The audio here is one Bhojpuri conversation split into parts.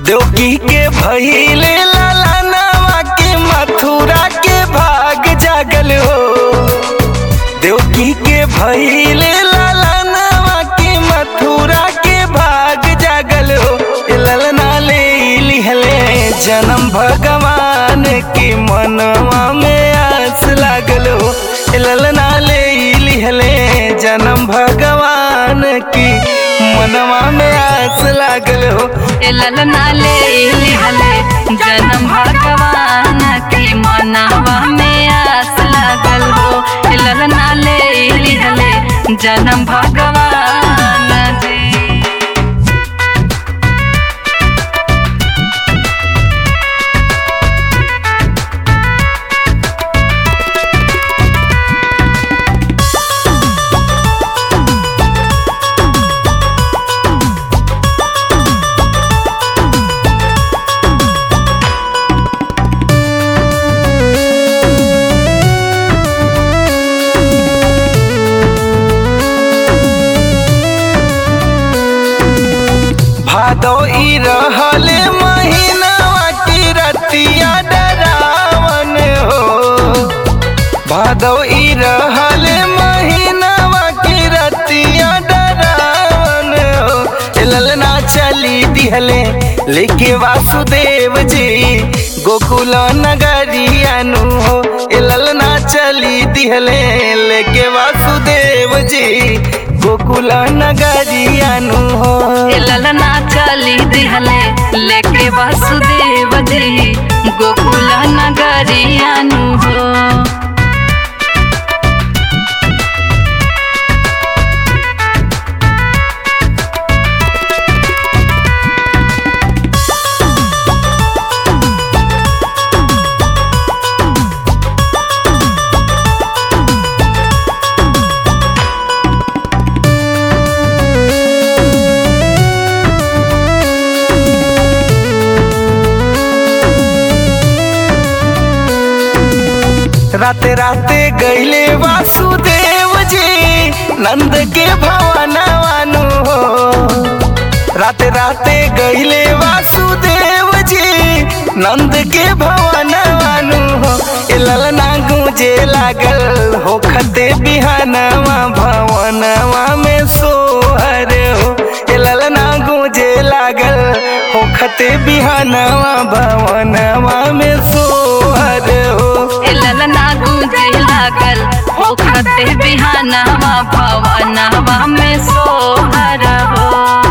देवकी के भइले लालानवा के मथुरा के भाग जागल हो देवकी के भइले लालानवा के मथुरा के भाग जागल हो ए ललना ले लिहले जन्म भगवान के मनवा में आस लागल हो ए ललना ले लिहले जन्म भगवान की मनवा में आस लागल हो ए ललना ले लिहले जन्म भगवान के मनवा में आस लागल हो ए ललना ले लिहले जन्म भगवान जी भादो ई रहले महीनावा की रतिया डरावन हो भादो ई रहले महीनावा की रतिया डरावन हो ए ललना चली दिहले लेके वासुदेव जी गोकुल नगरियानु हो ए ललना चली दिहले लेके वासुदेव जी गोकुल नगरियानु हो ए ललना चली दिहले लेके वासुदेव जी गोकुल नगरियानु हो राते राते गईले वासुदेव जी नंद के भवनवानु हो राते राते गईले वासुदेव जी नंद के भवनवानु हो ए ललना गूंजे लागल हो खते बिहानवा भवनवा में सोहर हो ए ललना गूंजे लागल हो खते बिहानवा भवनवा में सोहर हो ए ललना गूंजे लागल ओखते बिहानवा भवनवा में सोहर हो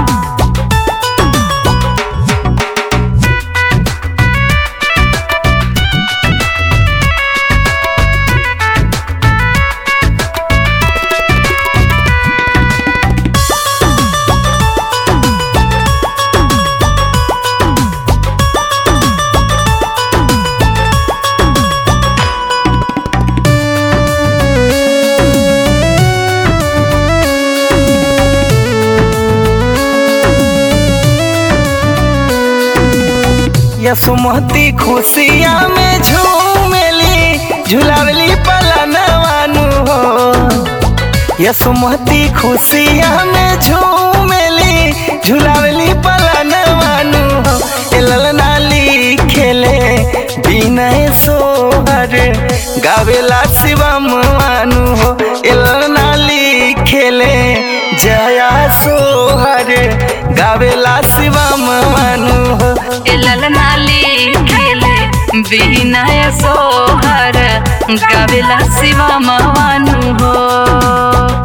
यसुमती खुशिया में झूमेली झुलावली पलनवानु हो यसुमती खुशिया में झूमेली झुलावली पलनवानु हो ए ललना लिखेले विनय सोहर गावेला शिवम मानु हो ए ललना लिखेले जया सोहर गावेला शिवम मानु हो ए ललना लिखेले विनय सोहर गावेला शिवा मवानु हो